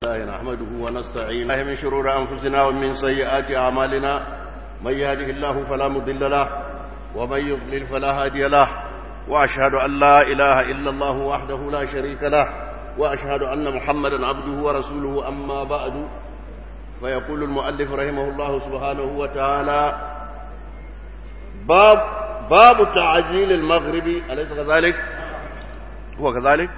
الله نحمده ونستعينه من شرور أنفسنا ومن سيئات أعمالنا من يهده الله فلا مضل له ومن يضلل فلا هادي له وأشهد أن لا إله إلا الله وحده لا شريك له وأشهد أن محمدا عبده ورسوله أما بعد فيقول المؤلف رحمه الله سبحانه وتعالى باب باب تعجيل المغرب أليس كذلك هو كذلك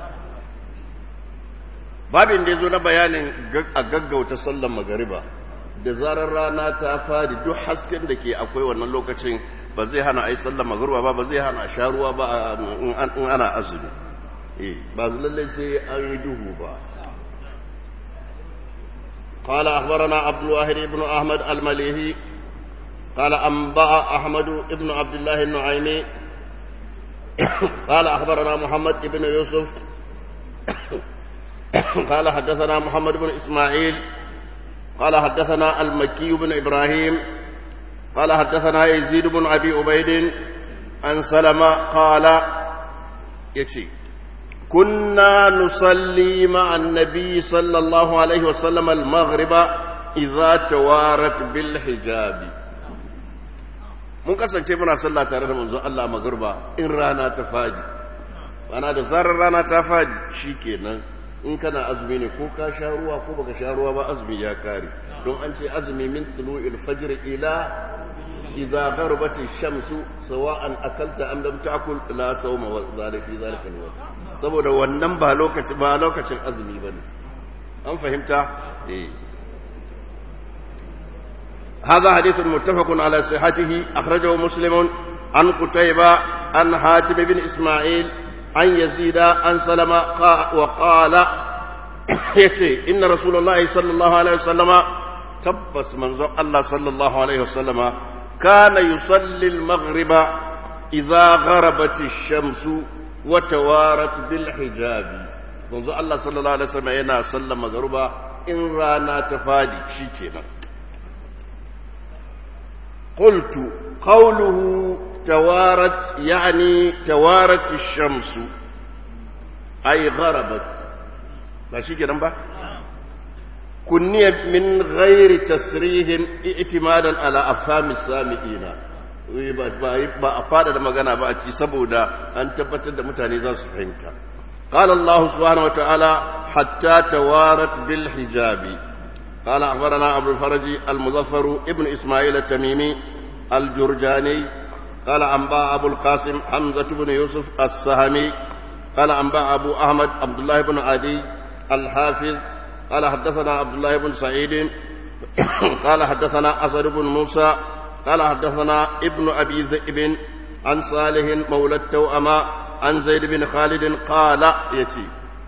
babin da ya zo na bayanin a gaggauta sallan magariba da zarar rana ta fadi duk hasken da ke akwai wannan lokacin ba zai hana a yi sallan magariba ba ba zai hana a sha ruwa ba in ana azumi ba lallai sai an yi duhu ba قال أخبرنا عبد الواحد بن أحمد المليهي قال أنبأ أحمد بن عبد الله النعيمي قال أخبرنا محمد بن يوسف قال حدثنا محمد بن إسماعيل قال حدثنا المكي بن إبراهيم قال حدثنا يزيد بن أبي عبيد عن سلمة قال يكشي كنا نصلي مع النبي صلى الله عليه وسلم المغرب إذا توارت بالحجاب mun kasance muna sallah tare da manzon Allah magarba in rana ta fadi ana da zarar rana ta fadi shikenan in kana azumi ne ko ka sha ruwa ko baka sha ruwa ba azumi ya kare don an ce azumi min tulu'il fajr ila idza gharabat ash-shamsu sawa'an akalta am lam ta'kul la sawma wa zalika fi zalika al saboda wannan ba lokaci ba lokacin azumi bane an fahimta eh هذا حديث متفق على صحته أخرجه مسلم عن قتيبة عن حاتم بن إسماعيل عن يزيد عن سلمة وقال يتي إن رسول الله صلى الله عليه وسلم تبس منظر الله صلى الله عليه وسلم كان يصلي المغرب إذا غربت الشمس وتوارت بالحجاب منظر الله صلى الله عليه وسلم ينا صلى مغربا إن رانا تفادي شيكينا قلت قوله توارت يعني توارت الشمس أي غربت ماشي كده بقى كنية من غير تسريح اعتمادا على أفهام السامعين ba a fada da magana ba a ci saboda an tabbatar da mutane za su fahimta قال الله سبحانه وتعالى حتى توارت بالحجاب قال أخبرنا أبو الفرج المظفر ابن إسماعيل التميمي الجرجاني قال أنباء أبو القاسم حمزة بن يوسف السهمي قال أنباء أبو أحمد عبد الله بن عدي الحافظ قال حدثنا عبد الله بن سعيد قال حدثنا أسد بن موسى قال حدثنا ابن أبي ذئب عن صالح مولى التوأمة عن زيد بن خالد قال يتي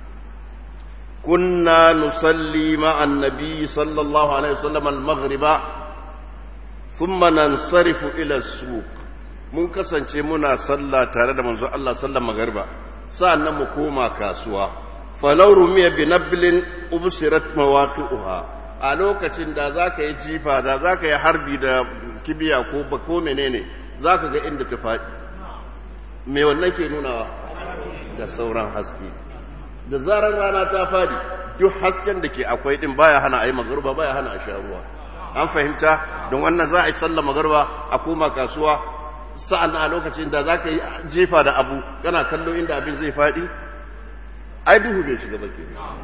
كنا نصلي مع النبي صلى الله عليه وسلم المغرب ثم ننصرف إلى السوق mun kasance muna sallah tare da manzo Allah sallan magariba sa'annan mu koma kasuwa falau rumiya bi nablin ubsirat mawaqi'uha a lokacin da zaka yi jifa da zaka yi harbi da kibiya ko ba ko menene zaka ga inda ta faɗi me wannan ke nunawa da sauran haske da zarar rana ta fadi duk hasken da ke akwai din baya hana a yi magarba baya hana a sha ruwa an fahimta don wannan za a yi sallar magarba a koma kasuwa sa'an a lokacin da za ka yi jefa da abu kana kallo inda abin zai fadi ai duhu bai shiga ba ke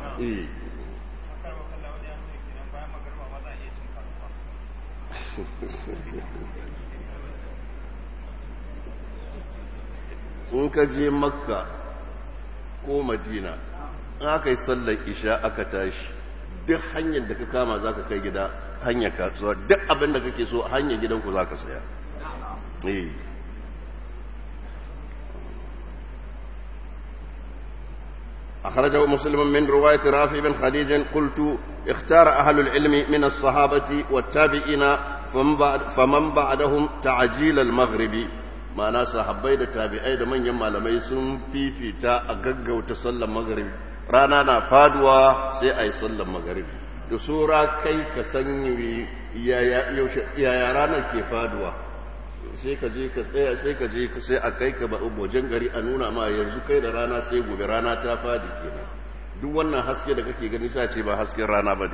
in ka je makka ko madina in aka yi sallar isha aka tashi duk hanyar da ka kama za ka kai gida hanyar kasuwa duk abin da kake so hanyar gidanku za ka saya أخرجه مسلم من رواية رافع بن خديج قلت اختار أهل العلم من الصحابة والتابعين فمن, بعد فمن بعدهم تعجيل المغرب ma'ana sahabbai da tabi'ai da manyan malamai sun fifita a gaggauta sallar magaribi rana na faduwa sai a yi sallar magaribi da sura kai ka san yaya ranar ke faduwa sai ka je ka tsaya sai ka je sai a kai ka ba wajen gari a nuna ma yanzu kai da rana sai gobe rana ta fadi kenan duk wannan haske da kake gani sa ce ba hasken rana bane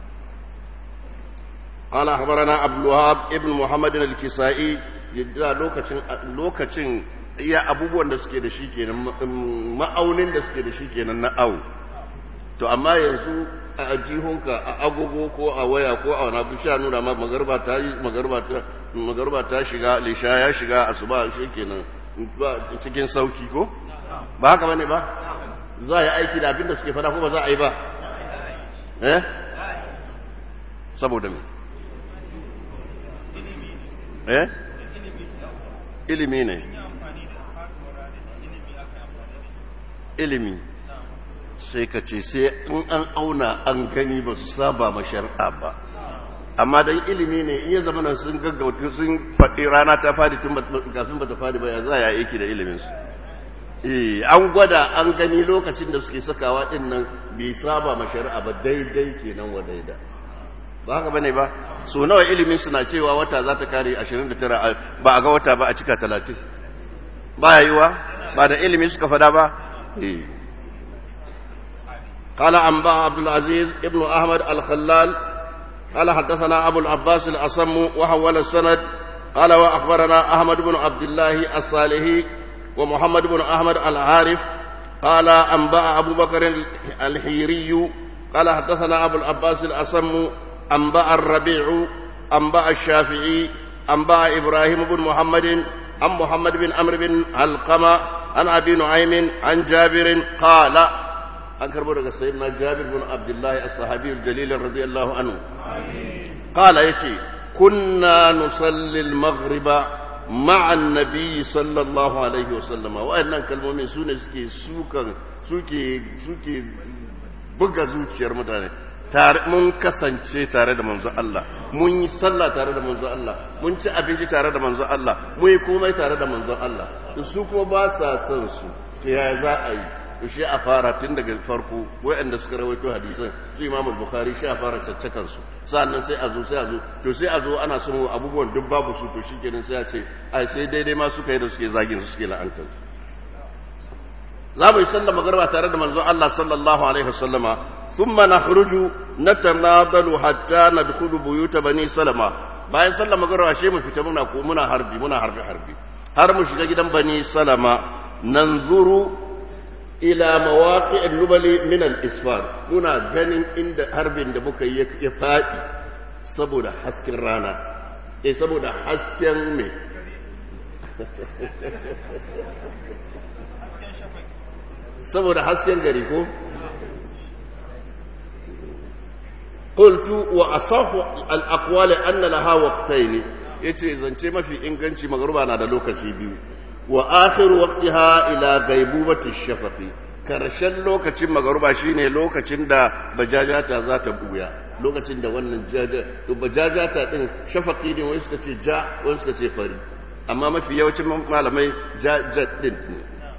قال أخبرنا عبد الوهاب ابن محمد الكسائي yadda lokacin lokacin iya abubuwan da suke da shi kenan ma'aunin da suke da shi kenan na au to amma yanzu a ajihunka a agogo ko a waya ko a wani sha nuna ma magarba ta yi magarba ta shiga lisha ya shiga asuba shi kenan cikin sauki ko ba haka bane ba za a yi aiki da abin da suke fada ko ba za a yi ba eh saboda me eh ilimi ne ilimi sai ka ce sai in an auna an gani ba su saba ma shari'a ba amma dan ilimi ne in ya zama nan sun gaggauta sun faɗi rana ta fadi tun kafin ba ta fadi ba ya za ya aiki da ilimin su eh an gwada an gani lokacin da suke sakawa din nan bai saba ma shari'a ba daidai kenan wa daida ba haka bane ba so nawa ilimin suna cewa wata za ta kare 29 ba a ga wata ba a cika 30 ba yiwa ba da ilimi suka fada ba eh قال أنباء عبد العزيز ابن أحمد الخلال قال حدثنا أبو العباس الأصم وحول السند قال وأخبرنا أحمد بن عبد الله الصالحي ومحمد بن أحمد العارف قال أنباء أبو بكر الحيري قال حدثنا أبو العباس الأصم أنباء الربيع أنباء الشافعي أنباء إبراهيم بن محمد عن محمد بن عمرو بن علقمة عن أبي نعيم عن جابر قال أنكر برك سيدنا جابر بن عبد الله الصحابي الجليل رضي الله عنه قال يتي كنا نصلي المغرب مع النبي صلى الله عليه وسلم وأن كلمة سنة سكي سوكا سوكي سوكي buga zuciyar mutane mun kasance tare da manzo Allah mun yi sallah tare da manzo Allah mun ci abinci tare da manzo Allah mun yi komai tare da manzo Allah su kuma ba sa son su ya za a yi to shi a fara tun daga farko waɗanda suka rawaito hadisan su imam bukhari shi a fara caccakan su sannan sai a zo sai a zo to sai a zo ana son abubuwan duk babu su to shikenan sai a ce ai sai daidai ma suka yi da suke zagin su suke la'antar za mu yi sallar magarba tare da manzon Allah sallallahu alaihi wasallama thumma nakhruju natanadalu hatta nadkhulu buyuta bani salama bayan sallar magarba shi mu fita muna ko muna harbi muna harbi harbi har mu shiga gidan bani salama nanzuru ila mawaqi'in nubali min al-isfar muna ganin inda harbin da muka yi ya fadi saboda hasken rana eh saboda hasken me saboda hasken gari ko qultu wa asahu al-aqwali anna laha waqtayn yace zance mafi inganci magruba na da lokaci biyu wa akhiru waqtiha ila ghaibubati shafaqi karshen lokacin magruba shine lokacin da bajajata za ta buya lokacin da wannan jaja to bajajata din shafaqi ne wai suka ce ja wai suka ce fari amma mafi yawancin malamai jaja din ne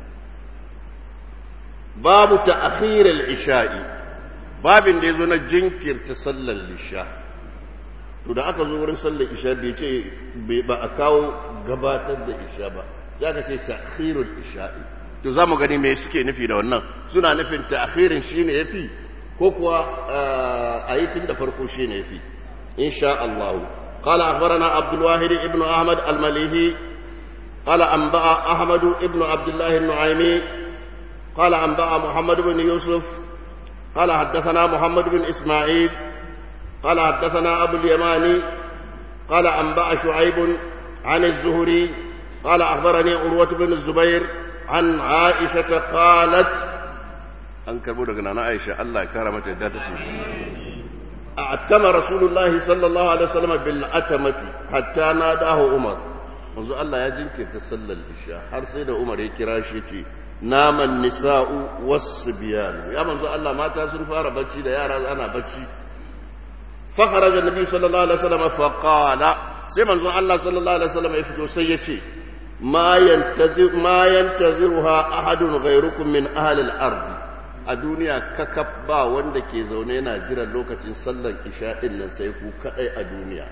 babu ta'khir al-isha'i babin da yazo na jinkirta sallar isha to da aka zo wurin sallar isha bai ce ba a kawo gabatar da isha ba za ka ce ta'khirul isha'i to za mu gani me suke nufi da wannan suna nufin ta'khirin shine yafi ko kuwa a yi tun da farko shine yafi insha Allah قال أخبرنا عبد الواحد ابن أحمد المليهي قال أنبأ أحمد ابن عبد الله النعيمي قال أنبأ محمد بن يوسف قال حدثنا محمد بن إسماعيل قال حدثنا أبو اليماني قال أنبأ شعيب عن الزهري قال أخبرني عروة بن الزبير عن عائشة قالت أنكر بودك أنا عائشة الله كرمت ذاتك أعتم رسول الله صلى الله عليه وسلم بالأتمة حتى ناداه عمر منذ الله يجنك تسلل الإشاء har sai da Umar ya kira shi ce naman nisa'u was-sibyan ya manzo Allah mata sun fara bacci da yara ana bacci fa kharaja annabi sallallahu alaihi wasallam fa qala sai manzo Allah sallallahu alaihi wasallam ya fito sai ya ce ma yantazir ma yantaziruha ahadun ghayrukum min ahli al-ard a duniya kakaf ba wanda ke zaune yana jiran lokacin sallar isha din nan sai ku kadai a duniya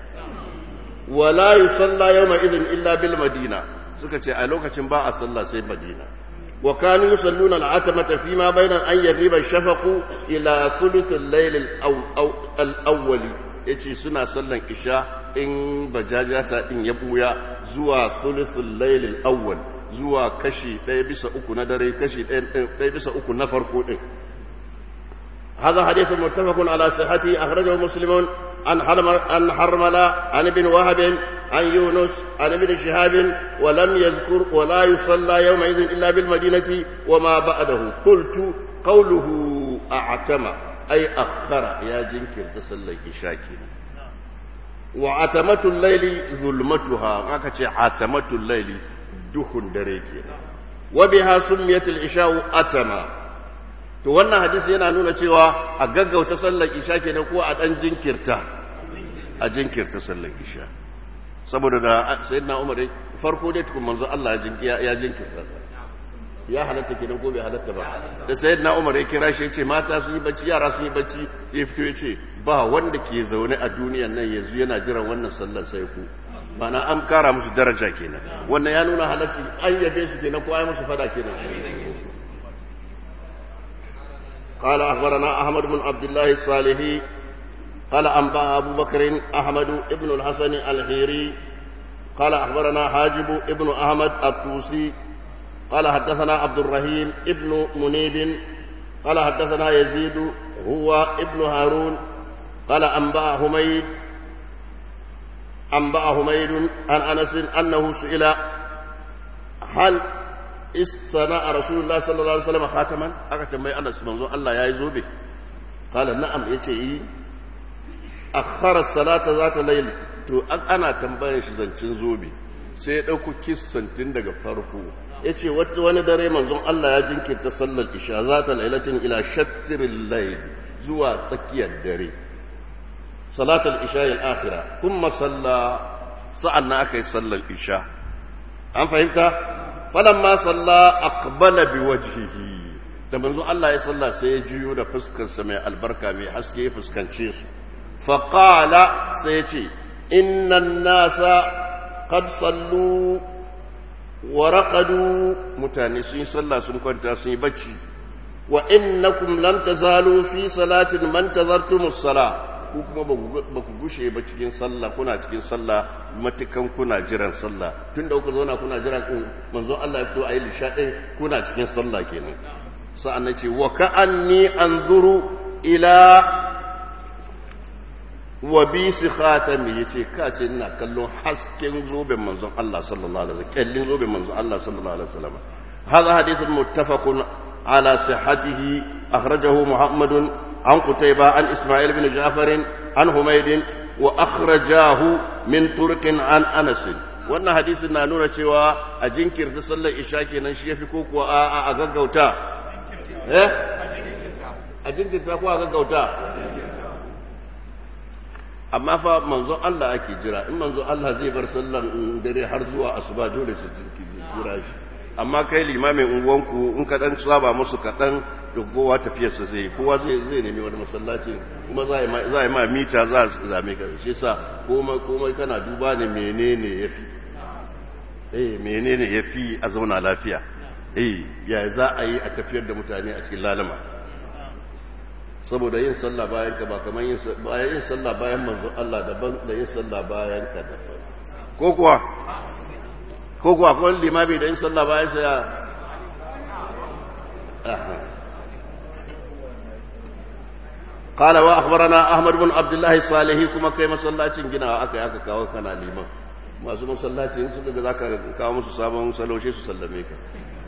wala yusalla yawma idhin illa bil madina suka ce a lokacin ba a sallah sai madina وكانوا يصلون العتمة فيما بين أن يغيب الشفق إلى ثلث الليل الأو الأول yace suna sallan isha in bajajata in ya buya zuwa thuluthul layl al-awwal zuwa kashi ɗaya bisa uku na dare kashi ɗaya bisa uku na farko din هذا حديث متفق على صحته أخرجه مسلم عن عن حرملة عن ابن وهب عن يونس عن ابن شهاب ولم يذكر ولا يصلى يومئذ إلا بالمدينة وما بعده قلت قوله أعتم أي أخر يا جنكر تصلى شاكر وعتمة الليل ظلمتها ما كتش عتمة الليل دخن دريكي وبها سميت العشاء أتما to wannan hadisi yana nuna cewa a gaggauta sallar isha kenan ko a dan jinkirta a jinkirta sallar isha saboda da sayyidina umar farko dai tukun manzo Allah ya jinkirta ya halatta kenan ko bai halatta ba da sayyidina umar ya kira shi yace mata sun yi bacci yara sun yi bacci sai fito yace ba wanda ke zaune a duniyan nan yanzu yana jiran wannan sallar sai ku mana an kara musu daraja kenan wannan ya nuna halatti an yabe su kenan ko ai musu fada kenan قال أخبرنا أحمد بن عبد الله الصالحي قال أنبأ أبو بكر أحمد بن الحسن الخيري قال أخبرنا حاجب ابن أحمد الطوسي قال حدثنا عبد الرحيم ابن منيب قال حدثنا يزيد هو ابن هارون قال أنبأ حميد أنبأ حميد عن أنس أنه سئل هل استنى رسول الله صلى الله عليه وسلم خاتما aka tambayi Anas manzo Allah yayi zobe qala na'am yace yi akhara salata zata layl to ana tambayar shi zancin zobe sai ya dauko kissantin daga farko yace wani dare manzon Allah ya jinkirta sallar isha zata lailatin ila shattril layl zuwa tsakiyar dare salatul isha al-akhirah thumma salla sa'anna akai sallar isha an fahimta falamma salla aqbala biwajhihi da manzo Allah ya salla sai ya juyo da fuskarsa mai albarka mai haske ya fuskance su fa qala sai ya ce innan nasa qad sallu wa raqadu mutane sun yi sallah sun kwanta sun yi bacci wa innakum lam tazalu fi salatin man tazartumus salah ku kuma ba ku gushe ba cikin sallah kuna cikin sallah matukan kuna jiran sallah tun da kuka zauna kuna jiran din manzo Allah ya fito a yi lisha ɗin kuna cikin sallah kenan sa'an na ce wa ka'anni anzuru ila wa bi si khatami yace ka ce ina kallon hasken zoben manzon Allah sallallahu alaihi wasallam kallin zoben manzon Allah sallallahu alaihi wasallam هذا حديث متفق على صحته أخرجه محمد عن قتيبة عن إسماعيل بن جعفر عن حميد وأخرجاه من طرق عن أنس wannan hadisin na nuna cewa a jinkirta sallar isha kenan shi yafi ko kuwa a a gaggauta eh a jinkirta ko a gaggauta amma fa manzon Allah ake jira in manzon Allah zai bar sallar dare har zuwa asuba dole su jira shi amma kai limamin unguwanku in ka dan saba musu kaɗan da kowa tafiyarsa zai kowa zai zai nemi wani masallaci kuma za a yi ma mita za a zame ka shi sa komai kana duba ne menene ya fi eh menene ya fi a zauna lafiya eh ya za a yi a tafiyar da mutane a cikin lalama saboda yin sallah bayan ka ba kamar yin yin sallah bayan manzo Allah daban da yin sallah bayan ka daban ko kuwa ko kuwa kuma limami da yin sallah bayan sa ya قال واخبرنا احمد بن عبد الله الصالحي كما kai masallacin ginawa aka yi aka kawo kana liman masu masallacin su daga zaka kawo musu sabon saloshe su sallame ka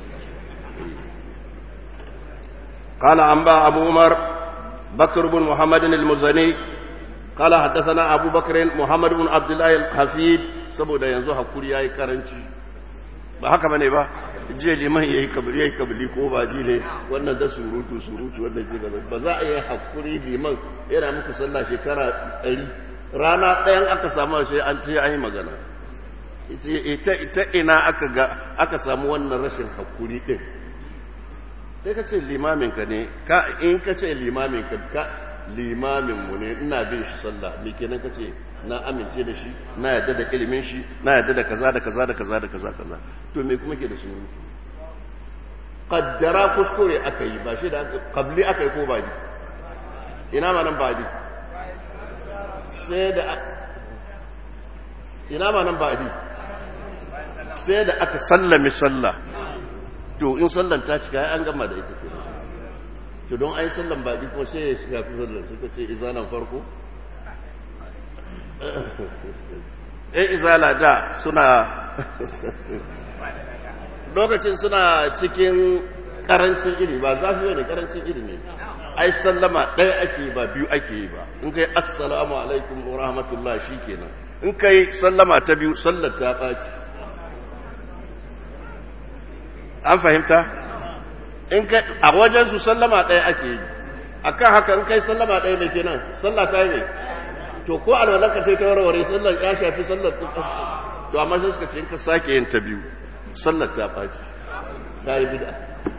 قال أنبا أبو عمر بكر بن محمد المزني قال حدثنا أبو بكر محمد بن عبد الله الحفيد saboda yanzu hakuri yayi karanci ba haka bane ba jiya liman yayi kabili yayi kabili ko ba ji ne wannan da surutu surutu wannan ji gaba ba za a yi hakuri liman yana muku sallah shekara 100 rana ɗayan aka samu sai an ce an yi magana ita ita ina aka ga aka samu wannan rashin hakuri din sai ka ce limaminka ne ka in ka ce limaminka ka limaminmu ne ina bin shi sallah me kenan ka ce na amince da shi na yadda da ilimin shi na yadda da kaza da kaza da kaza da kaza kaza to me kuma ke da surutu kaddara kuskure aka yi ba shi da kabli aka yi ko ba ji ina ma nan ba ji sai da ina ma nan ba ji sai da aka sallami sallah to in sallan ta cika an gama da ita kenan to don ai sallan ba ji ko sai ya shiga fi sallan suka ce izalan farko eh izala da suna lokacin suna cikin karancin ilimi ba zafi ne karancin ilimi ai sallama ɗaya ake ba biyu ake yi ba in kai assalamu alaikum wa rahmatullah shikenan in kai sallama ta biyu sallar ta ɓaci an fahimta in kai a wajen su sallama ɗaya ake yi akan haka in kai sallama ɗaya mai kenan sallah ta yi ne to ko alwalanka ta ta warware sallar ya shafi sallar ta to amma sai suka ce in ka sake yin ta biyu sallar ta ɓaci ta yi bida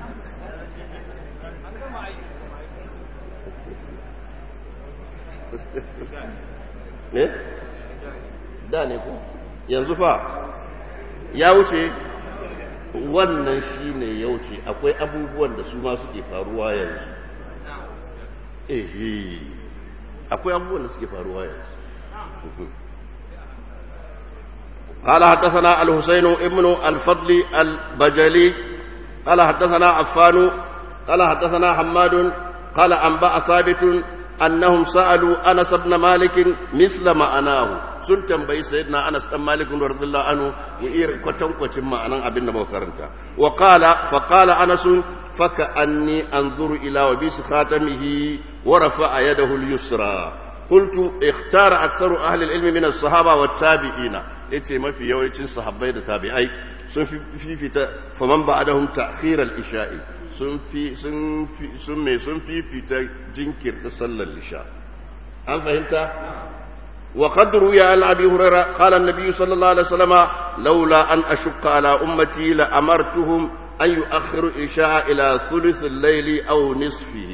ne? da ne ko yanzu fa ya wuce wannan shi ne ya wuce akwai abubuwan da su ma suke faruwa yanzu ehe akwai abubuwan da suke faruwa yanzu قال حدثنا الحسين ابن الفضل البجلي قال حدثنا عفان قال حدثنا حماد قال أنبأ ثابت أنهم سألوا أنس بن مالك مثل ما أناه sun tambayi sayyidina Anas dan Malik radhiyallahu anhu wa ir kwatan kwacin ma'anan abin da muka karanta wa qala fa qala Anas fa ka anni anzuru ila wa bi khatamihi wa rafa'a yadahu al-yusra qultu ikhtara aktharu ahli al-ilm min as-sahaba wat tabi'ina yace mafi yawancin sahabbai da tabi'ai sun fifita faman ba'dahum ta'khir al-isha'i sun fi sun sun me sun fifita jinkirta sallar isha an fahimta وقد روي عن ابي هريره قال النبي صلى الله عليه وسلم لولا ان اشق على امتي لامرتهم ان يؤخروا العشاء الى ثلث الليل او نصفه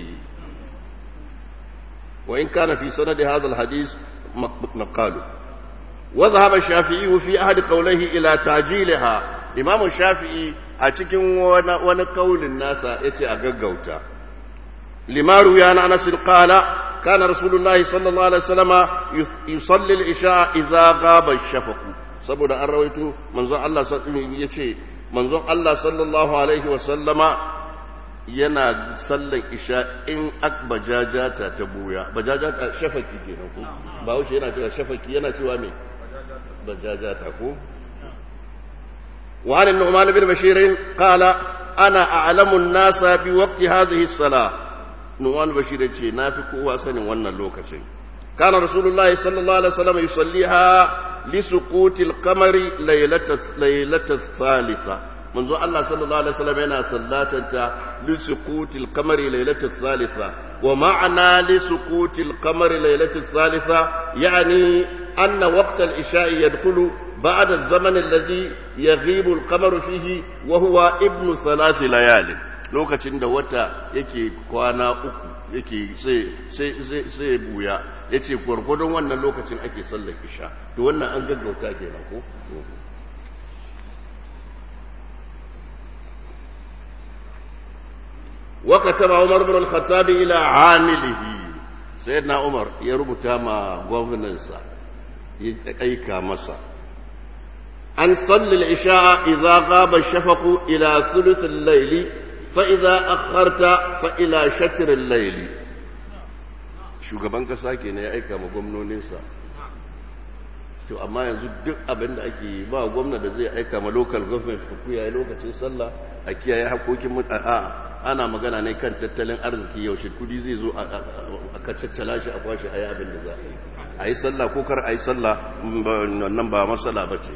وان كان في سند هذا الحديث مقال وذهب الشافعي في احد قوليه الى تعجيلها امام الشافعي a cikin wani kaulin nasa yace a gaggauta limaru ya na anas qala كان رسول الله صلى الله عليه وسلم يصلي العشاء إذا غاب الشفق saboda an rawaito manzon Allah ya ce manzon Allah sallallahu alaihi wasallama yana sallan isha in ak bajajata ta buya bajajata shafaki kenan ko ba wuce yana cewa shafaki yana cewa me bajajata ko wa an nu'man bin bashir qala ana a'lamu an-nasa bi waqti hadhihi as-salah nuwan bashir ce na fi kowa sanin wannan lokacin kana rasulullahi sallallahu alaihi wasallam yusalliha li suqutil qamari laylatas thalitha manzo Allah sallallahu alaihi wasallam yana sallatanta li suqutil qamari laylatas thalitha wa ma'ana li suqutil qamari laylatas thalitha yani anna waqt al-isha'i yadkhulu ba'da az-zaman alladhi yaghibu al-qamaru fihi wa huwa ibnu thalath layalin lokacin da wata yake kwana uku yake sai buya ya ce gwargwadon wannan lokacin ake sallar isha to wannan an gaggauta kenan ko وكتب عمر بن الخطاب إلى عامله سيدنا عمر يربط ما غوفننسا يأيكا مسا أن صلي العشاء إذا غاب الشفق إلى ثلث الليل فإذا أخرت فإلى شتر الليل shugaban kasa ke ne ya aika ma gwamnoninsa to amma yanzu duk abin da ake yi ba gwamna da zai aika ma local government ku kiyaye lokacin sallah a kiyaye hakokin a ana magana ne kan tattalin arziki yaushe kudi zai zo a kacaccala shi a kwashe a yi abin da za a yi a yi sallah ko kar a yi sallah nan ba matsala ba ce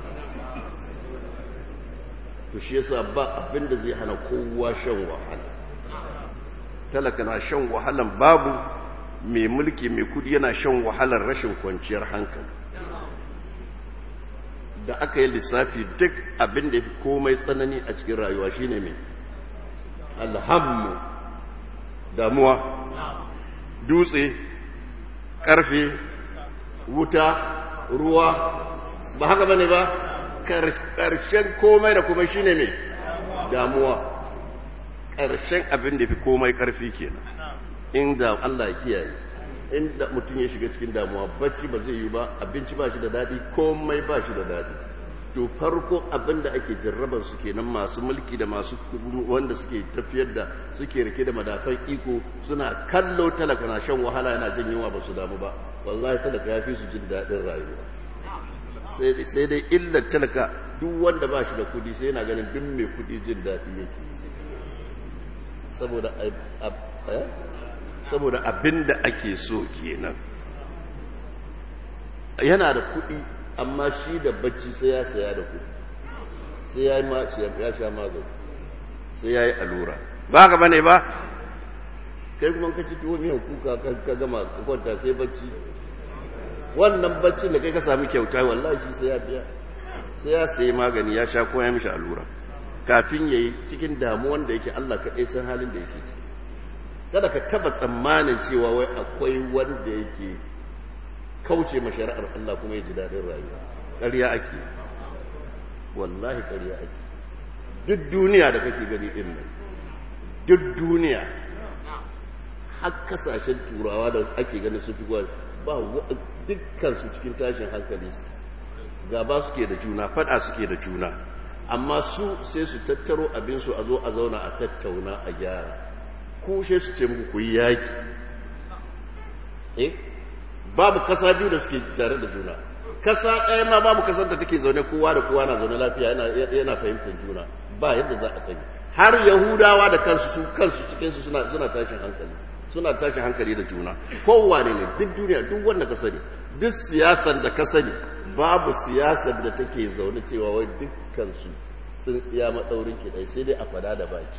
to shi yasa ba abin da zai hana kowa shan wahala talaka na shan wahalan babu mai mulki mai kudi yana shan wahalar rashin kwanciyar hankali da aka yi lissafi duk abin da ya fi komai tsanani a cikin rayuwa shine mai alhammu damuwa dutse karfe wuta ruwa ba haka bane ba karshen komai da kuma shine mai damuwa ƙarshen abin da fi komai ƙarfi kenan inda Allah ya kiyaye inda mutum ya shiga cikin damuwa bacci ba zai yi ba abinci ba shi da daɗi komai ba shi da daɗi to farko abin da ake jarrabar su kenan masu mulki da masu wanda suke tafiyar da suke rike da madafan iko suna kallo talaka na shan wahala yana jin yunwa ba su damu ba wallahi talaka ya fi su jin daɗin rayuwa sai dai illar talaka duk wanda ba shi da kudi sai yana ganin duk mai kudi jin daɗi yake saboda saboda abin da ake so kenan yana da kudi amma shi da bacci sai ya saya da kudi sai ya ya sha magani sai ya yi allura ba ka bane ba kai kuma ka ci tuwo miyan kuka ka gama kwanta sai bacci wannan baccin da kai ka sami kyauta wallahi shi sai ya biya sai ya sayi magani ya sha ko ya mishi allura kafin yayi cikin damuwan da yake Allah kaɗai san halin da yake ciki kada ka taba tsammanin cewa wai akwai wanda yake kauce ma shari'ar Allah kuma ya ji daɗin rayuwa ƙarya ake wallahi ƙarya ake duk duniya da kake gani din nan duk duniya har kasashen turawa da ake ganin su fi ba dukkan su cikin tashin hankali su gaba suke da juna fada suke da juna amma su sai su tattaro abinsu a zo a zauna a tattauna a gyara ko sai su ce muku ku yi yaki eh babu kasa biyu da suke tare da juna kasa ɗaya ma babu kasar da take zaune kowa da kowa na zaune lafiya yana fahimtar juna ba yadda za a kai har yahudawa da kansu su kansu cikinsu suna suna tashin hankali suna tashin hankali da juna kowane ne duk duniya duk wanda ka sani duk siyasar da ka sani babu siyasar da take zaune cewa wai dukkansu sun tsiya maɗaurin kiɗai sai dai a fada da baki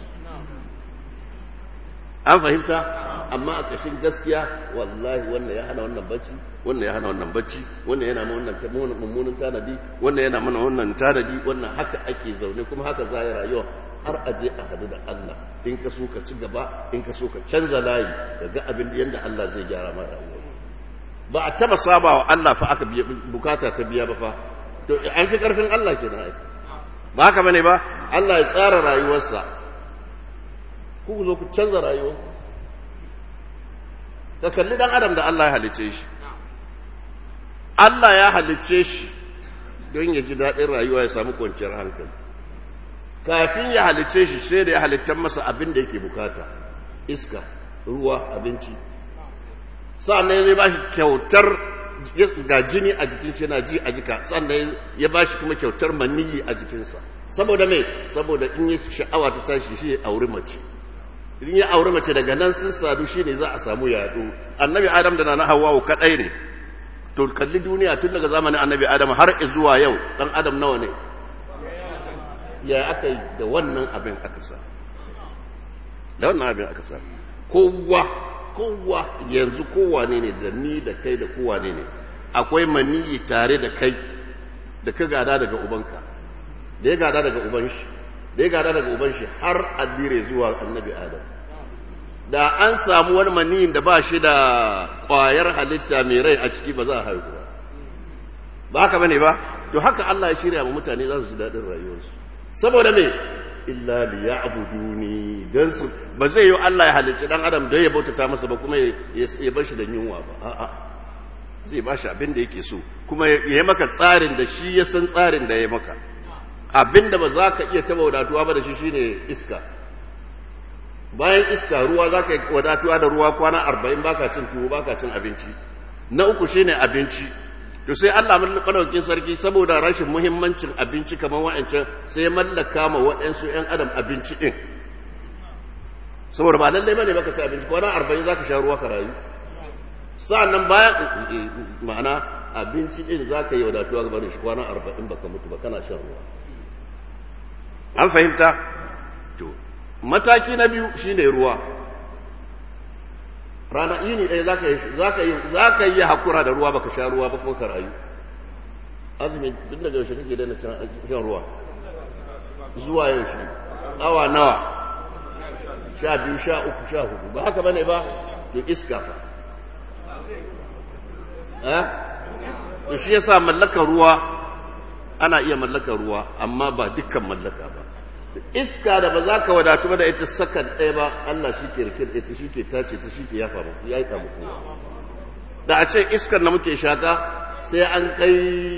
an fahimta amma a ƙashin gaskiya wallahi wannan ya hana wannan bacci wannan ya hana wannan bacci wannan yana mana wannan mummunan tanadi wannan yana mana wannan tanadi wannan haka ake zaune kuma haka za a rayuwa har a je a hadu da Allah in ka so ka ci gaba in ka so ka canza layi ka ga abin da yanda Allah zai gyara ma rayuwa ba a taba saba wa Allah fa aka bukata ta biya ba fa to an fi karfin Allah kenan ai ba haka bane ba Allah ya tsara rayuwarsa ku zo ku canza rayuwa ka kalli dan adam da Allah ya halicce shi Allah ya halicce shi don ya ji daɗin rayuwa ya samu kwanciyar hankali kafin ya halicce shi sai da ya halittar masa abin da yake bukata iska ruwa abinci sa'annan zai ba shi kyautar ga jini a jikin shi na ji a jika sannan ya ba shi kuma kyautar maniyi a jikinsa saboda mai saboda in yi sha'awa ta tashi shi ya auri mace in ya auri mace daga nan sun sadu shi ne za a samu yaɗo annabi adam da na hawawu kaɗai ne to kalli duniya tun daga zamanin annabi adam har zuwa yau ɗan adam nawa ne ya aka yi da wannan abin aka sa da wannan abin aka sa kowa kowa yanzu kowane ne da ni da kai da kowane ne akwai maniyi tare da kai da ka gada daga ubanka da ya gada daga uban shi da ya gada daga uban shi har addire zuwa annabi adam da an samu wani maniyin da ba shi da ƙwayar halitta mai rai a ciki ba za a haihu ba ba haka bane ba to haka Allah ya shirya wa mutane za su ji daɗin rayuwarsu saboda me illa li ya'buduni dan su ba zai yi Allah ya halicci dan adam don ya bautata masa ba kuma ya bar shi da yunwa ba a'a zai ba shi abin da yake so kuma ya yi maka tsarin da shi ya san tsarin da ya maka abin da ba za ka iya taba wadatuwa ba da shi shine iska bayan iska ruwa za ka yi wadatuwa da ruwa kwana arba'in baka cin tuwo baka cin abinci na uku shine abinci to sai Allah madaukakin sarki saboda rashin muhimmancin abinci kamar wa'ancan sai mallaka ma waɗansu ƴan adam abinci din saboda ba lallai bane baka ci abinci kwana 40 zaka sha ruwa ka rayu sa'annan bayan ma'ana abinci din zaka yi wadatuwa ga barin shi kwana 40 baka mutu ba kana shan ruwa an fahimta to mataki na biyu shine ruwa rana yini ɗaya za ka yi za ka yi hakura da ruwa baka sha ruwa ba kuma ka rayu azumi duk daga yaushe kake daina shan ruwa zuwa yaushe awa nawa sha biyu sha uku sha hudu ba haka bane ba to iska fa eh to shi yasa mallakar ruwa ana iya mallakar ruwa amma ba dukkan mallaka ba iska da ba za ka wadatu ba da ita sakan ɗaya ba Allah shi ke rike da ita shi ke tace ta shi ke yafa muku ya yi ta muku da a ce iskar da muke shaka sai an kai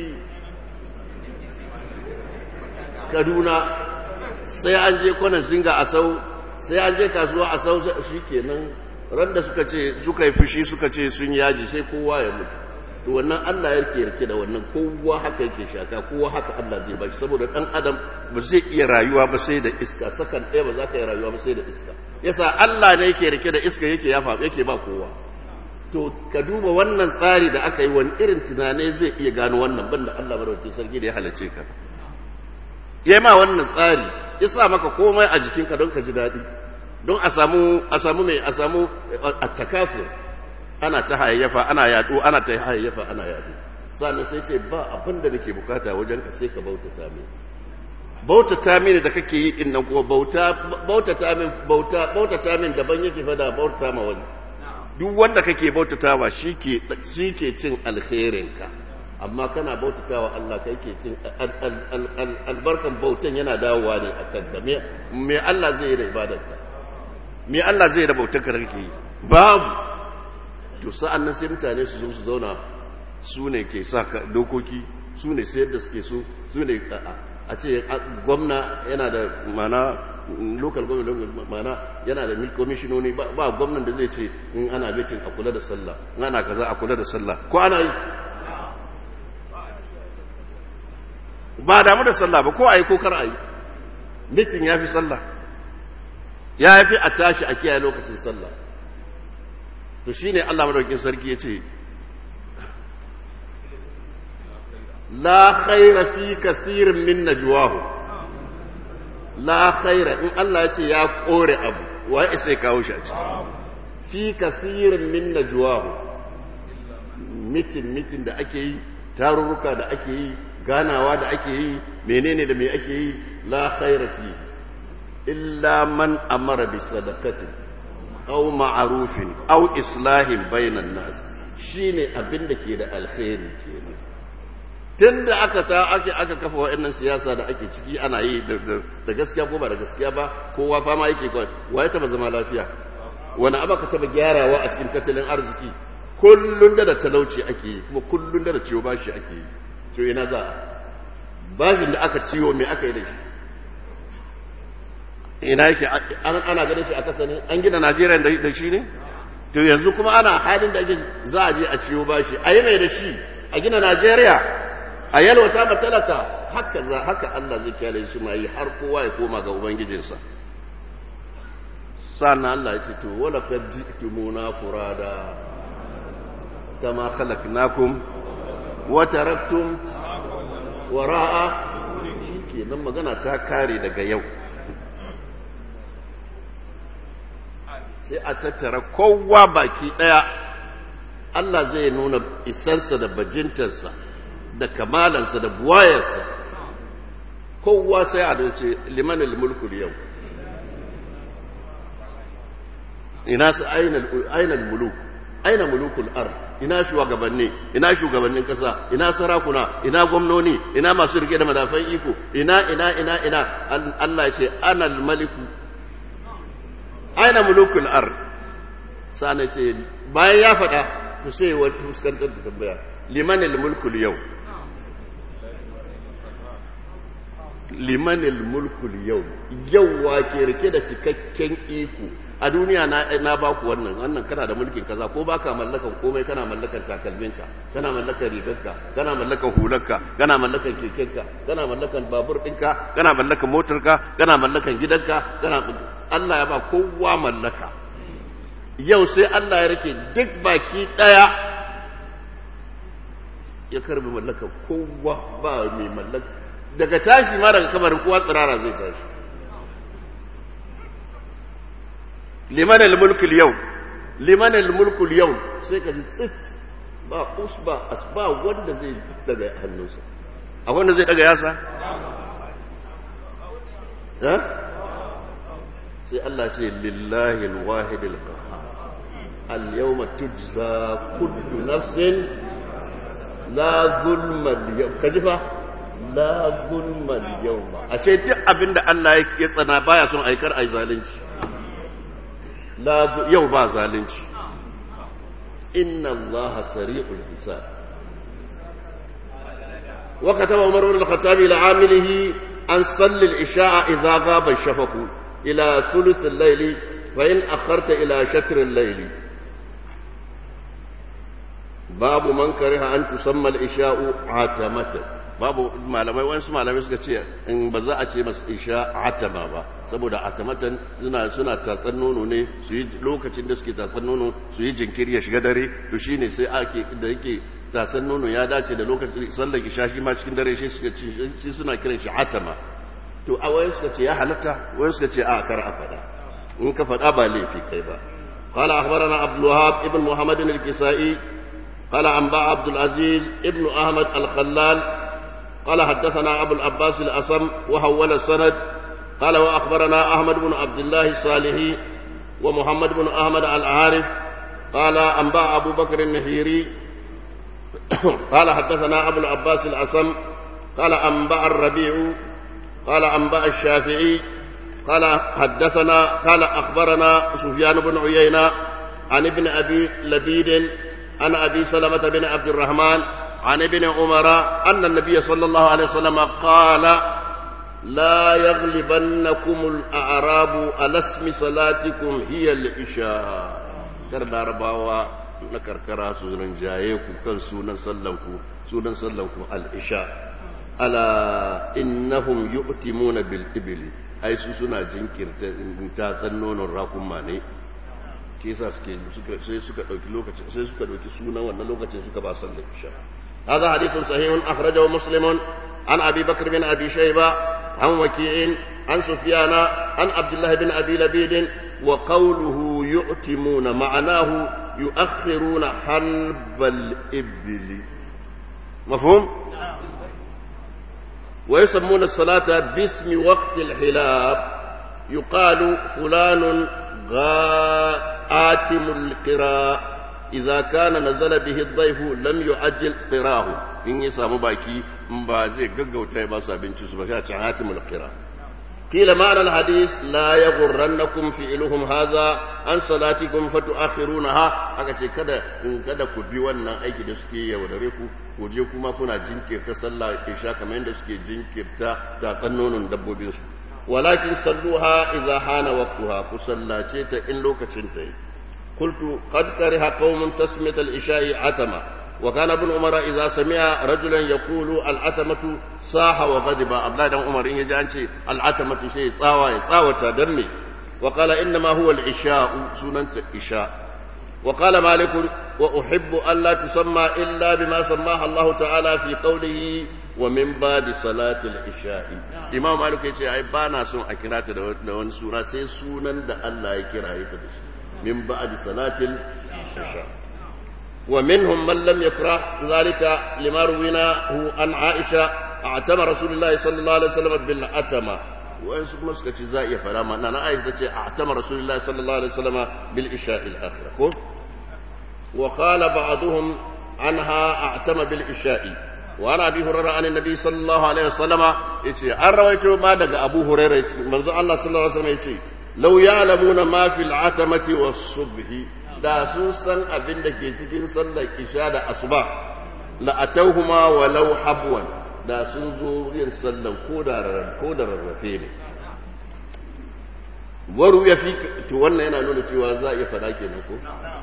kaduna sai an je kwanan zinga a sau sai an je kasuwa a sau shi kenan ran da suka ce suka yi fushi suka ce sun yaji sai kowa ya mutu to wannan Allah ya rike rike da wannan kowa haka yake shaka kowa haka Allah zai bashi saboda dan adam ba zai iya rayuwa ba sai da iska sakan ɗaya ba za ka yi rayuwa ba sai da iska yasa Allah ne yake rike da iska yake yafa yake ba kowa to ka duba wannan tsari da aka yi wani irin tunane zai iya gano wannan banda Allah madaukakin sarki da ya halarce ka ya ma wannan tsari ya sa maka komai a jikinka don ka ji daɗi don a samu a samu mai a samu attakafur ana ta hayayyafa ana yaɗo ana ta hayayyafa ana yaɗo sannan sai ce ba abin da nake bukata wajen ka sai ka bautata mini bautata mini da kake yi din nan kuma bauta bautata min bauta bautata min daban yake fada bautata ma wani duk wanda kake bautatawa shike shike cin alkhairin ka amma kana bautatawa Allah kai ke cin albarkan bautan yana dawowa ne akan ka me me Allah zai yi da ibadarka me Allah zai yi da bautar ka da kake yi babu to sa'an nan sai mutane su zo su zauna su ne ke sa dokoki su ne sayar da suke so su ne a ce gwamna yana da mana local government mana yana da komishinoni ba gwamnan da zai ce in ana mitin a kula da sallah in ana kaza a kula da sallah ko ana yi ba damu da sallah ba ko a yi ko kar a yi mitin ya fi sallah ya fi a tashi a kiyaye lokacin sallah to shi ne Allah madaukin sarki ya ce la khaira fi kasirin min najwahu la khaira in Allah ya ce ya kore abu waye sai kawo shi a ciki fi kasirin min najwahu mitin mitin da ake yi tarurruka da ake yi ganawa da ake yi menene da me ake yi la khaira fi illa man amara bi sadaqatin aw ma'rufin aw islahin bainan nas shine abin da ke da alkhairi kenan tunda aka ta ake aka kafa wa'annan siyasa da ake ciki ana yi da gaskiya ko ba da gaskiya ba kowa fama yake kawai waye taba zama lafiya wani abu ka taba gyarawa a cikin tattalin arziki kullun da da talauci ake yi kuma kullun da da ciwo bashi ake yi to ina za bashin da aka ciwo me aka yi da shi ina yake ana ganin shi a kasa ne an gina najeriya da shi ne to yanzu kuma ana halin da za a je a ciwo bashi a yi mai da shi a gina najeriya a yalwata matalaka haka za haka allah zai kyale shi ma yi har kowa ya koma ga ubangijinsa sannan allah ya ce to wala kad ji'tumuna furada kama khalaqnakum wa taraktum wara'a shikenan magana ta kare daga yau sai a tattara kowa baki ɗaya Allah zai nuna isarsa da bajintarsa da kamalansa da buwayarsa kowa sai a dace limanin mulkul yau ina su ainihin muluk aina mulukul ar ina shugabanni ina shugabannin kasa ina sarakuna ina gwamnoni ina masu rike da madafan iko ina ina ina ina Allah ya ce anal maliku aina mulukul ar sana ce bayan ya faɗa to sai wani fuskantar da tambaya limanil mulkul yau limanil mulkul yau yau wa ke rike da cikakken iko a duniya na na ba ku wannan wannan kana da mulkin kaza ko baka mallakan komai kana mallakan takalminka kana mallakan rigarka kana mallakan hularka kana mallakan kekenka kana mallakan babur ɗinka kana mallakan motarka kana mallakan gidanka kana Allah ya ba kowa mallaka yau sai Allah ya rike duk baki ɗaya ya karbi mallaka kowa ba mai mallaka daga tashi ma daga kamarin kowa tsirara zai tashi liman al-mulkul yau liman al-mulkul yau sai ka ji tsit ba usba asba wanda zai daga hannunsa a wanda zai daga yasa ha sai Allah ce lillahi al-wahid al-qahhar al-yawma tujza kullu nafsin la zulma al-yawm kajifa la zulma yawma a ce duk abinda Allah ya tsana baya son aikar ai zalunci la yau ba zalunci inna Allah sari'ul hisab wa kataba Umar ibn al-Khattab ila amilihi an salli al-isha'a idha ghaba ash-shafaq ila thuluth al-layl fa in akharta ila shatr al-layl babu man kariha an tusamma al-isha'u atamatan babu malamai wasu malamai suka ce in ba za a ce masu isha atama ba saboda atamatan suna suna tatsan nono ne su yi lokacin da suke tatsan nono su yi jinkiri ya shiga dare to shine sai ake da yake tatsan nono ya dace da lokacin sallar isha shi ma cikin dare shi suka ce shi suna kiran shi atama to a wayan suka ce ya halatta wayan suka ce a kar a fada in ka fada ba laifi kai ba قال أخبرنا عبد الوهاب ابن محمد الكسائي قال أنباء عبد العزيز ابن أحمد الخلال قال حدثنا أبو العباس الأصم وحول السند قال وأخبرنا أحمد بن عبد الله الصالحي ومحمد بن أحمد العارف قال أنباء أبو بكر النهيري قال حدثنا أبو العباس الأصم قال أنباء الربيع قال أنباء الشافعي قال حدثنا قال أخبرنا سفيان بن عيينة عن ابن أبي لبيد عن أبي سلمة بن عبد الرحمن عن ابن عمر أن النبي صلى الله عليه وسلم قال لا يغلبنكم الأعراب على اسم صلاتكم هي العشاء كرنا رباوا نكركرا سوزن جايكم كان سونا سلمكم سونا سلمكم العشاء ألا إنهم يؤتمون بالإبل أي سوسنا جنكر تاسنون الراكم ماني kisa suke sai suka dauki lokacin sai suka dauki sunan wannan lokacin suka ba sallar isha هذا حديث صحيح أخرجه مسلم عن أبي بكر بن أبي شيبة عن وكيع عن سفيان عن عبد الله بن أبي لبيد وقوله يؤتمون معناه يؤخرون حلب الإبل مفهوم؟ ويسمون الصلاة باسم وقت الحلاب يقال فلان غاتم القراء إذا كان نزل به الضيف لم يعجل قراه إن يسام باكي مبازي ققو تيبا سابين تسبكات عاتم القراء قيل معنى الحديث لا يغرنكم فعلهم هذا عن صلاتكم فتؤخرونها aka ce kada in kada ku bi wannan aiki da suke yaudare ku ku je kuma kuna jinkirta sallah isha kamar yadda suke jinkirta tatsan nonon dabbobin su walakin salluha idza hana waqtuha ku sallace ta in lokacin ta yi قلت قد كره قوم تسمية العشاء عتمة وكان ابن عمر إذا سمع رجلا يقول العتمة صاح وغضب أبناء عمر إن يجي العتمة شيء صاوى صاوى دمي وقال إنما هو العشاء سنة عشاء وقال مالك وأحب ألا تسمى إلا بما سماها الله تعالى في قوله ومن بعد صلاة العشاء إمام مالك يقول أي بانا سن أكرات دون سورة سي سنن دا الله يكرا يتدش من بعد صلاة العشاء ومنهم من لم يكره ذلك لما رويناه عن عائشة اعتم رسول الله صلى الله عليه وسلم بالعتمة وأنسوا كما سكتش زائية فلا ما أنا عائشة اعتم رسول الله صلى الله عليه وسلم بالعشاء الآخرة وقال بعضهم عنها اعتم بالعشاء وعن ابي هريره عن النبي صلى الله عليه وسلم يتي ان رويته ما دغ ابو هريره منزو الله صلى الله عليه وسلم يتي لو يعلمون ما في العتمه والصبح da sun san abin da ke cikin sallar isha da asuba la atawhuma walau habwan da sun zo yin sallan ko da ko da rarrafe ne waru ya fi to wannan yana nuna cewa za a iya fada kenan ko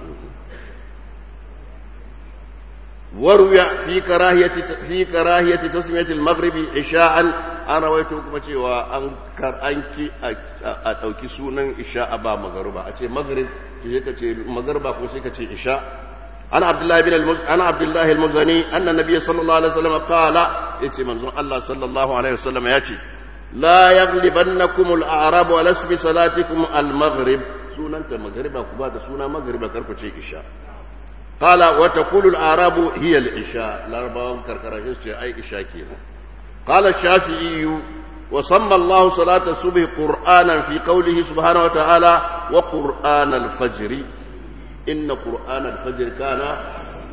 وروي في كراهية في كراهية تسمية المغرب عشاء أنا رويته كما cewa an kar anki a dauki sunan isha ba magruba a ce maghrib sai ka ce magruba ko sai ka ce isha ana abdullahi bin ana abdullahi al-muzani anna nabiy sallallahu alaihi wasallam qala yace manzon Allah sallallahu alaihi wasallam yace la yaghlibannakum al-a'rab wa lasbi salatikum al-maghrib sunanta magriba ku ba da suna magriba karku ce isha قال وتقول الأعراب هي العشاء الأربعة كركرة أي عشاء كينا قال الشافعي وسمى الله صلاة الصبح قرآنا في قوله سبحانه وتعالى وقرآن الفجر إن قرآن الفجر كان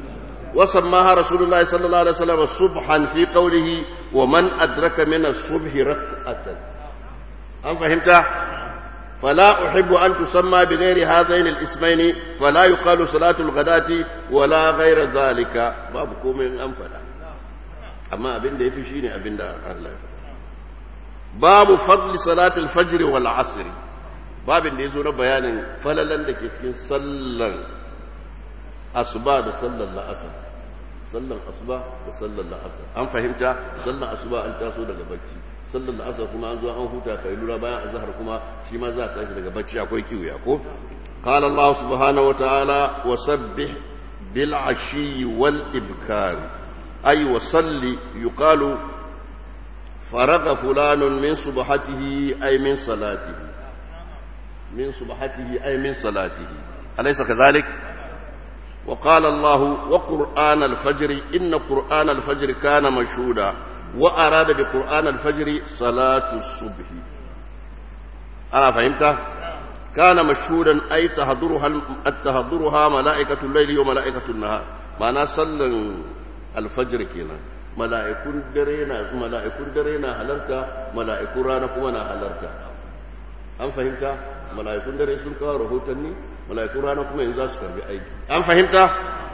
وسماها رسول الله صلى الله عليه وسلم صبحا في قوله ومن أدرك من الصبح ركعة أم فهمت فلا أحب أن تسمى بغير هذين الاسمين فلا يقال صلاة الغداة ولا غير ذلك بابكم من أنفلا أما أبن ده في شيني أبن ده الله باب فضل صلاة الفجر والعصر باب da yazo na bayanin falalan da ke cikin sallan asuba da sallan la'asar sallan asuba da sallan la'asar an fahimta sallan asuba an taso daga bacci sallan la'asar kuma an zo an huta kai lura bayan azhar kuma shi ma za ta tashi daga bacci akwai kiwiya ko qala allah subhanahu wa ta'ala wasabbih bil ashi wal ibkar ay wasalli yuqalu فرغ فلان من صبحته أي من صلاته من صبحته أي من صلاته أليس كذلك وقال الله وقرآن الفجر إن قرآن الفجر كان مشهودا وأراد بقرآن الفجر صلاة الصبح أنا فهمت كان مشهودا أي تهدرها تهدرها ملائكة الليل وملائكة النهار معنى صلى الفجر كنا mala'ikun dare na mala'ikun dare na halarta mala'ikun rana kuma na halarta an fahimta mala'ikun dare sun kawo rahotanni mala'ikun rana kuma yanzu za su karbi aiki an fahimta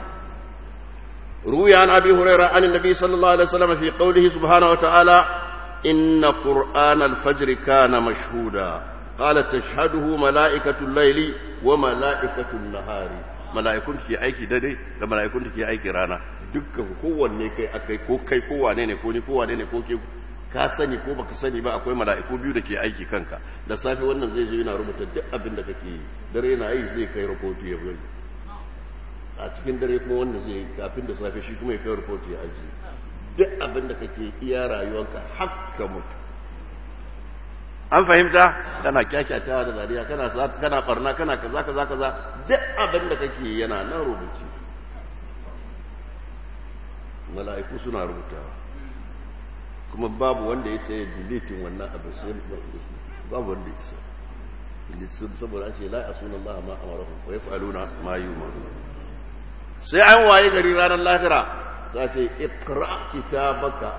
ruya an abi huraira an annabi sallallahu alaihi wasallam fi qawlihi subhanahu wa ta'ala inna qur'ana al-fajr kana mashhuda qala tashhaduhu mala'ikatu al-layli wa mala'ikatu an-nahari mala'ikun ke aiki dare da mala'ikun ke aiki rana dukkan kowanne kai akai ko kai ko wane ne ko ni ko wane ne ko ke ka sani ko baka sani ba akwai mala'iku biyu da ke aiki kanka da safe wannan zai zo yana rubuta duk abin da kake yi dare yana yi zai kai rahoto ya bari a cikin dare kuma wanda zai kafin da safe shi kuma ya kai rahoto ya aji duk abin da kake iya rayuwarka hakka mutu an fahimta kana kyakyatawa da dariya kana kana barna kana kaza kaza kaza duk abin da kake yana nan rubuci mala'iku suna rubutawa kuma babu wanda ya sai deleting wannan abin sai babu wanda ya sai saboda ce la asuna Allah ma amaruhum wa yaf'aluna ma yu'marun sai an waye gari ranar lahira sai ce iqra kitabaka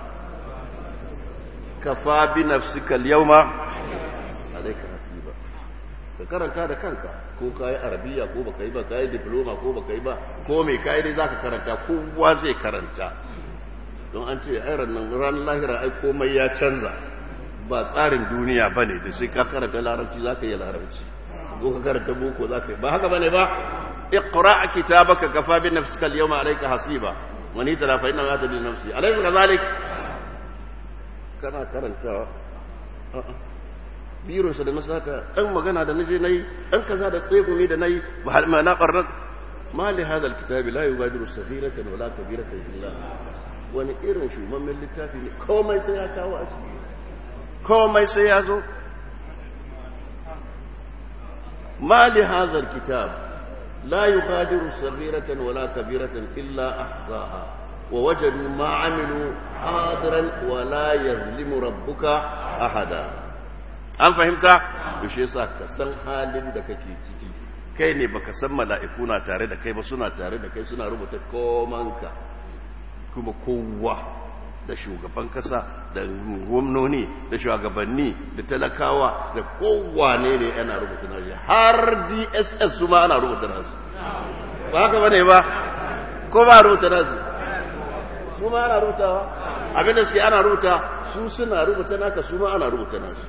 kafa bi nafsika al-yawma alayka hasiba ka karanta da kanka ko kai arabiya ko baka yi ba kai diploma ko baka yi ba ko me kai dai zaka karanta kowa zai karanta don an ce ai ran ran lahira ai komai ya canza ba tsarin duniya bane da sai ka karanta larabci zaka yi larabci ko ka karanta boko zaka yi ba haka bane ba اقرا كتابك كفى بنفسك اليوم عليك حسيبا من يتلا فإنما يهتدي لنفسه أليس كذلك kana karantawa biro sa da na saka ɗan magana da naje nayi ɗan kaza da tsegumi da nayi ba ma na qarrar ma li hadha alkitab la yubadiru saghiratan wala kabiratan illa wani irin shumammen littafi ne komai sai ya kawo a ciki komai sai ya zo ma li hadha alkitab la yubadiru saghiratan wala kabiratan illa ahsaha ووجدوا ما عملوا حاضرا ولا يظلم ربك احدا an fahimta yaushe yasa ka san halin da kake ciki kai ne baka san mala'iku na tare da kai ba suna tare da kai suna rubuta komanka kuma kowa da shugaban kasa da gwamnoni da shugabanni da talakawa da kowane ne yana rubuta nashi har dss su ma ana rubuta nasu ba haka bane ba ko ba rubuta nasu su ma ana rubutawa abinda suke ana rubuta su suna rubuta naka su ma ana rubuta nasu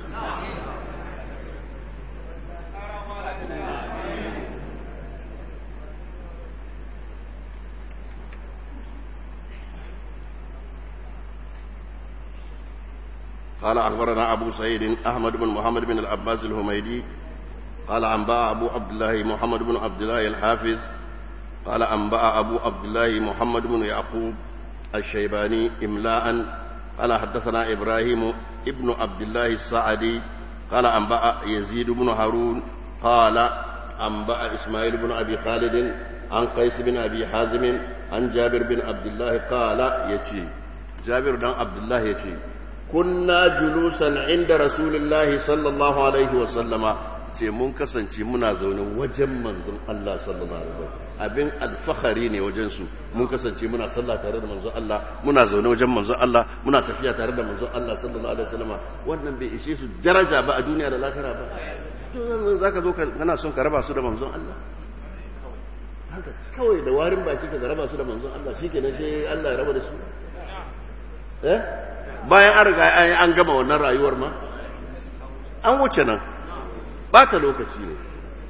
قال أخبرنا أبو سعيد أحمد بن محمد بن العباس الهميدي قال أنباء أبو عبد الله محمد بن عبد الله الحافظ قال أنبأ أبو عبد الله محمد بن يعقوب الشيباني إملاء قال حدثنا إبراهيم ابن عبد الله السعدي قال أنبأ يزيد بن هارون قال أنبأ إسماعيل بن أبي خالد عن قيس بن أبي حازم عن جابر بن عبد الله قال يتي جابر بن عبد الله يتي كنا جلوسا عند رسول الله صلى الله عليه وسلم ce mun kasance muna zaune wajen manzon Allah sallallahu alaihi wasallam abin alfahari ne wajen su mun kasance muna sallah tare da manzon Allah muna zaune wajen manzon Allah muna tafiya tare da manzon Allah sallallahu alaihi wasallam wannan bai ishe su daraja ba a duniya da lahira ba to yanzu zaka zo kana son ka raba su da manzon Allah haka kawai da warin baki ka raba su da manzon Allah shikenan sai Allah ya raba da su eh bayan an riga an gama wannan rayuwar ma an wuce nan bata lokaci ne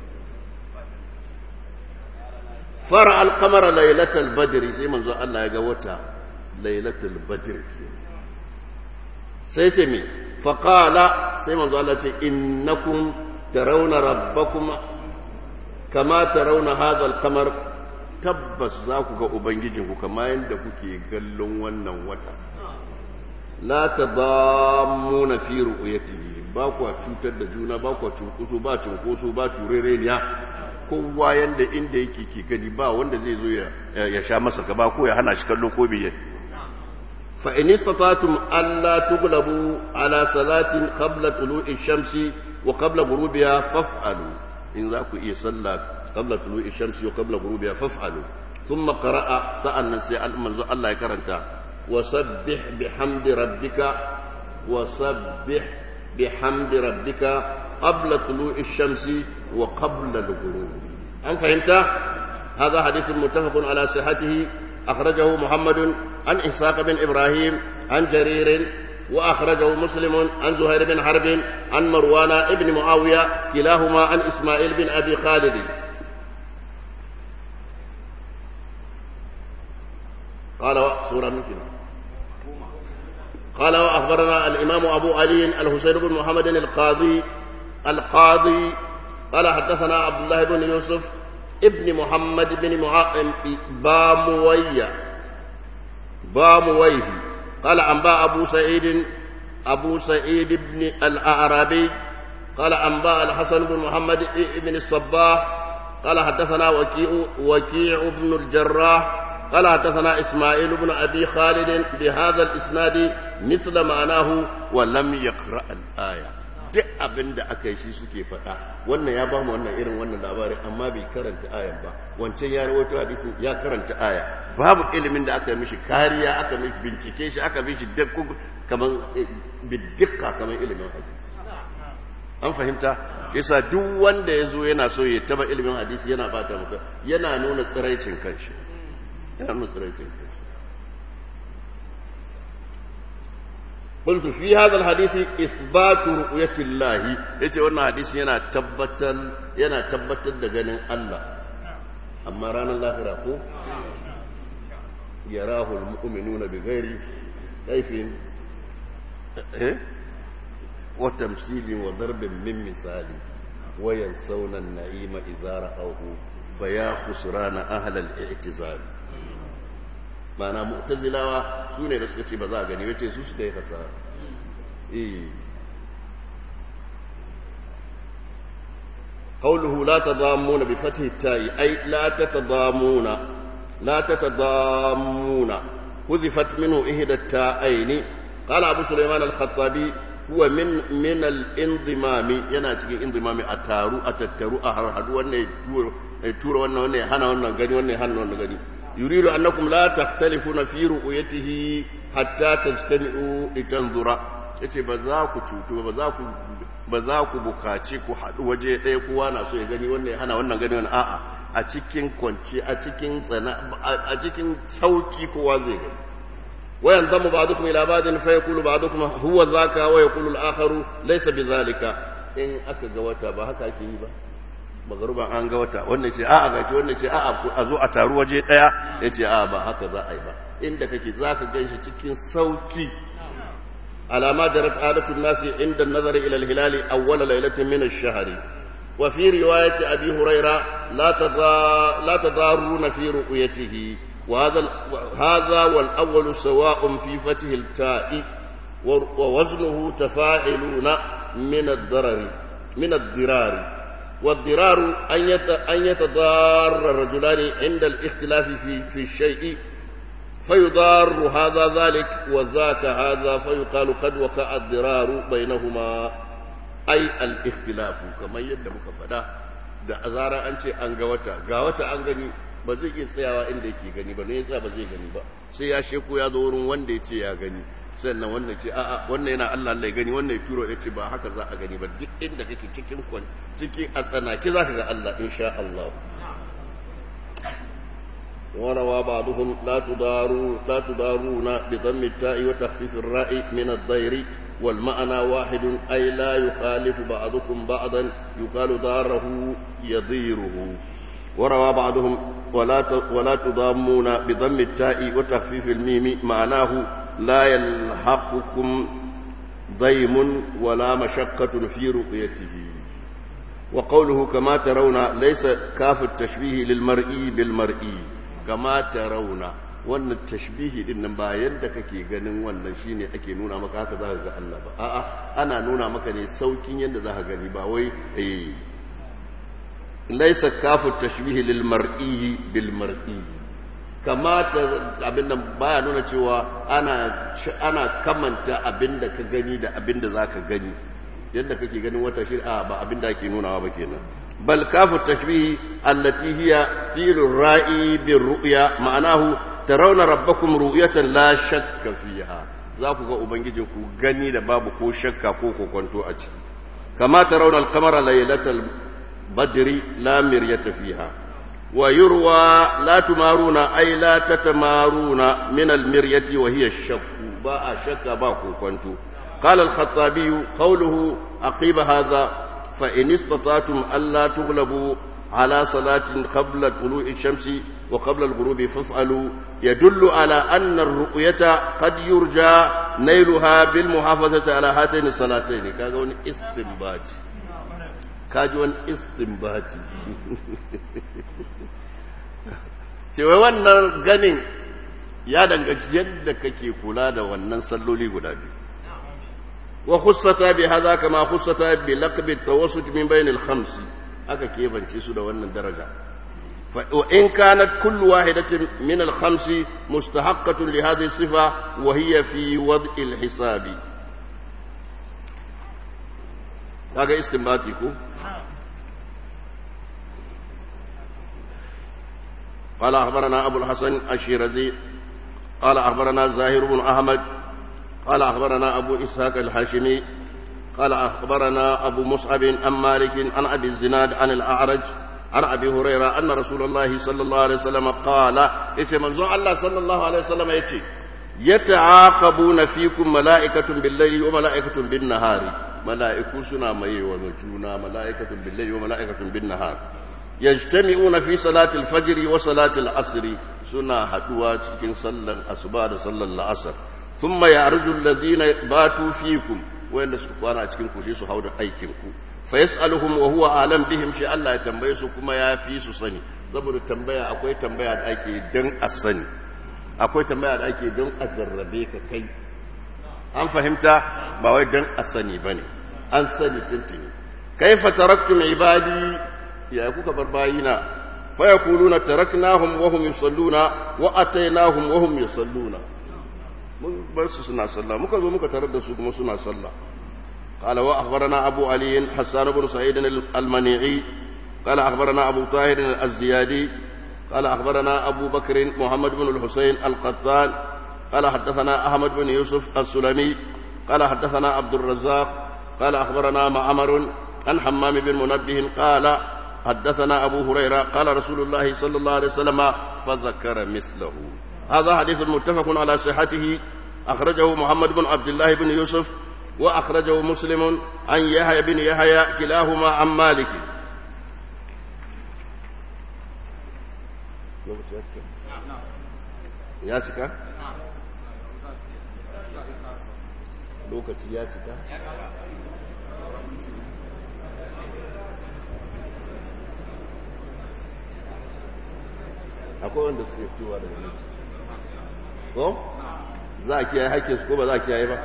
fara alkamara lailatul badri sai manzo Allah ya ga wata lailatul badr sai ce mi faqala sai manzo Allah ce innakum tarawna rabbakum kama tarawna hadha alqamar tabbas za ku ga ubangijinku kama yadda kuke gallon wannan wata la tadammuna fi ru'yatihi ba ku cutar da juna ba ku cunkoso ba cunkoso ba turereniya kowa yanda inda yake ke gani ba wanda zai zo ya sha masa gaba ko ya hana shi kallo ko biye fa in istata'tum alla tughlabu ala salatin qabla tulu'i shamsi wa qabla ghurubiha faf'alu in za ku iya sallah qabla tulu'i shamsi wa qabla ghurubiha faf'alu thumma qara'a sa'annan sai manzo Allah ya karanta وسبح بحمد ربك وسبح بحمد ربك قبل طلوع الشمس وقبل الغروب أم فهمت هذا حديث متفق على صحته أخرجه محمد عن إسحاق بن إبراهيم عن جرير وأخرجه مسلم عن زهير بن حرب عن مروان بن معاوية كلاهما عن إسماعيل بن أبي خالد قال سورة ممكن قال وأخبرنا الإمام أبو علي الحسين بن محمد القاضي القاضي قال حدثنا عبد الله بن يوسف ابن محمد بن معاقم باموية بامويه قال أنباء أبو سعيد أبو سعيد بن الأعرابي قال أنباء الحسن بن محمد بن الصباح قال حدثنا وكيع وكيع بن الجراح قال حدثنا إسماعيل بن أبي خالد بهذا الإسناد مثل معناه ولم يقرأ الآية duk abin da aka yi shi suke faɗa wannan ya ba mu wannan irin wannan labarin amma bai karanta ayan ba wancan ya rawaito hadisin ya karanta aya babu ilimin da aka mishi kariya aka mishi bincike shi aka mishi dakku kaman bidikka kaman ilimin hadisi an fahimta yasa duk wanda ya zo yana so ya taba ilimin hadisi yana bata maka yana nuna tsiraicin kanshi yana nuna tsiraicin kanshi قلت في هذا الحديث إثبات رؤية الله يتي وانا حديث ينا تبتل ينا تبتل دغنين الله أما رانا الله راكو يراه المؤمنون بغير كيف إيه؟ وتمثيل وضرب من مثال وينسون النعيم إذا رأوه فيا خسران أهل الاعتزال mana mu'tazilawa su ne da suka ce ba za a gani wace su suka yi kasara eh قوله لا تضامون بفتح التاء أي لا تتضامون لا تتضامون حذفت منه إحدى التاءين قال أبو سليمان الخطابي هو من من الانضمام yana cikin inzimami a taru a tattaru a harhadu wannan ya tura wannan wannan ya hana wannan gani wannan ya hana wannan gani يريد أنكم لا تختلفون في رؤيته حتى تجتمعوا لتنظر yace ba za ku cutu ba za ku ba za ku bukaci ku haɗu waje ɗaya kowa na so ya gani wannan hana wannan gani wannan a'a a cikin kwanci a cikin tsana a cikin sauki kowa zai gani wayan zamu ba'dukum ila ba'din fa yaqulu ba'dukum huwa zaka wa yaqulu al-akharu laysa bidhalika in aka ga wata ba haka ake yi ba magaruban an ga wata wannan ce a'a gaci wannan ce a'a a zo a taru waje daya yace a'a ba haka za a yi ba inda kake zaka ganshi cikin sauki alama jarat adatu nasi inda nazari ila al-hilal awwal laylatin min ash-shahr wa fi riwayati abi hurayra la tadha la tadaruna fi ru'yatihi wa hadha hadha wal awwal sawa'un fi fathi al-ta'i wa waznuhu tafa'iluna min ad-darari min ad-dirari والضرار أن يتضار الرجلان عند الاختلاف في, في الشيء فيضار هذا ذلك وذاك هذا فيقال قد وقع الضرار بينهما ai al-ikhtilafu kamar yadda muka faɗa da azara an ce an ga wata ga wata an gani ba zai iya tsayawa inda yake gani ba ne yasa ba zai gani ba sai ya sheko ya zo wurin wanda ya ce ya gani sannan wannan ce a'a wannan yana Allah Allah ya gani wannan ya turo ya ce ba haka za a gani ba duk inda kake cikin kwan cikin a tsanaki za ka ga Allah insha Allah وروى بعضهم لا تداروا لا تدارون بضم التاء وتخفيف الراء من الضير والمعنى واحد أي لا يخالف بعضكم بعضا يقال داره يضيره وروى بعضهم ولا ولا تضامون بضم التاء وتخفيف الميم معناه لا يلحقكم ضيم ولا مشقة في رؤيته وقوله كما ترون ليس كاف التشبيه للمرئي بالمرئي كما ترون wannan tashbihi din nan ba yadda kake ganin wannan shine ake nuna maka haka za ka ga Allah ba a'a ana nuna maka ne saukin yadda za ka gani ba wai eh laysa kafu tashbihi lil mar'i bil mar'i kamata abin nan baya nuna cewa ana ana kamanta abin da ka gani da abin da zaka gani yadda kake ganin wata shir'a ba abin da ake nunawa ba kenan bal kafu tashbihi allati hiya fi'lur ra'i bir ru'ya ma'anahu tarawna rabbakum ru'yatan la shakka fiha za ku ga ubangijin ku gani da babu ko shakka ko kokonto a ciki kama tarawna al-qamara laylatal badri la miryata fiha ويروى لا تمارون أي لا تتمارون من المرية وهي الشك باء شك باكو كنتو قال الخطابي قوله عقيب هذا فإن استطعتم ألا تغلبوا على صلاة قبل طلوع الشمس وقبل الغروب فافعلوا يدل على أن الرؤية قد يرجى نيلها بالمحافظة على هاتين الصلاتين كاغون استنباط كاجون استنباط cewa wannan ganin ya danganci yadda kake kula da wannan salloli guda biyu wa khussata bi hadha kama khussata bi laqbi tawassut min bain al khams aka kebance su da wannan daraja fa in kanat kullu wahidatin min al khams mustahaqqatun li hadhihi sifa wa hiya fi wad'i al hisabi kaga istinbati ko قال أخبرنا أبو الحسن الشيرزي قال أخبرنا زاهر بن أحمد قال أخبرنا أبو إسحاق الحاشمي قال أخبرنا أبو مصعب عن مالك عن أبي الزناد عن الأعرج عن أبي هريرة أن رسول الله صلى الله عليه وسلم قال إيش منزوع الله صلى الله عليه وسلم يتي يتعاقبون فيكم ملائكة بالليل وملائكة بالنهار ملائكة سنا مي ومجونا ملائكة بالليل وملائكة بالنهار يجتمعون في صلاة الفجر وصلاة العصر سنا حدوا cikin sallar asuba da sallar la'asar thumma ya'ruju alladhina batu fikum wanda su kwana cikin ku su hauda aikin ku fa yas'aluhum wa huwa alam bihim shi Allah ya tambaye su kuma ya fi su sani saboda tambaya akwai tambaya da ake dan a sani akwai tambaya da ake don a jarrabe ka kai an fahimta ba wai don a sani bane an sani tuntuni kaifa taraktum ibadi ya kuka bar bayina fa yaquluna taraknahum wa hum yusalluna wa atainahum wa hum yusalluna mun bar su suna sallah muka zo muka tarar da su kuma suna sallah قال وأخبرنا أبو علي حسان بن سعيد المنيعي قال أخبرنا أبو طاهر الزيادي قال أخبرنا أبو بكر محمد بن الحسين القطان قال حدثنا أحمد بن يوسف السلمي قال حدثنا عبد الرزاق قال أخبرنا معمر عن حمام بن منبه قال حدثنا أبو هريرة قال رسول الله صلى الله عليه وسلم فذكر مثله هذا حديث متفق على صحته أخرجه محمد بن عبد الله بن يوسف وأخرجه مسلم عن يحيى بن يحيى كلاهما عن مالك ya cika? lokaci ya cika? akwai wanda suke fitowa daga nesa ko? za a kiyaye haƙƙinsu ko ba za a kiyaye ba?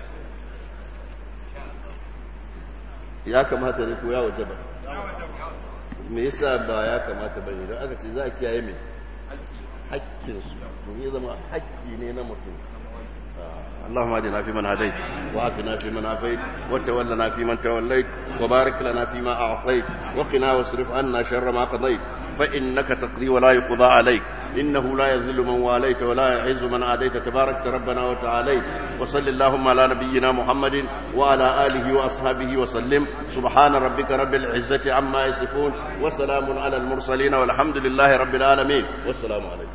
ya kamata ne ko ya waje ba me yasa ba ya kamata ba ne don aka ce za a kiyaye mai hakkinsu to ya zama hakki ne na mutum اللهم اهدنا فيمن هديت وعافنا فيمن عافيت وتولنا فيمن توليت وبارك لنا فيما اعطيت وقنا واصرف عنا شر ما قضيت فانك تقضي ولا يقضى عليك انه لا يذل من واليت ولا يعز من عاديت تبارك ربنا وتعاليت وصل اللهم على نبينا محمد وعلى اله واصحابه وسلم سبحان ربك رب العزه عما يصفون وسلام على المرسلين والحمد لله رب العالمين والسلام عليكم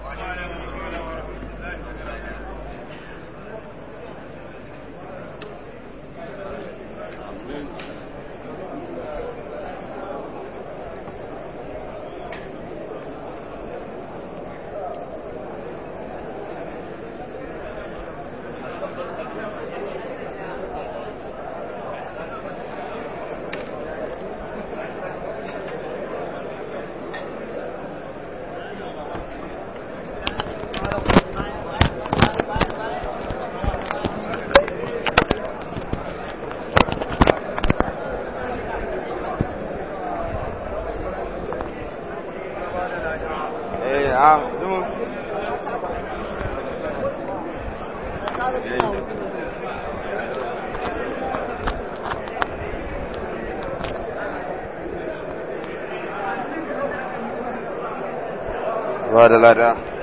ba da lada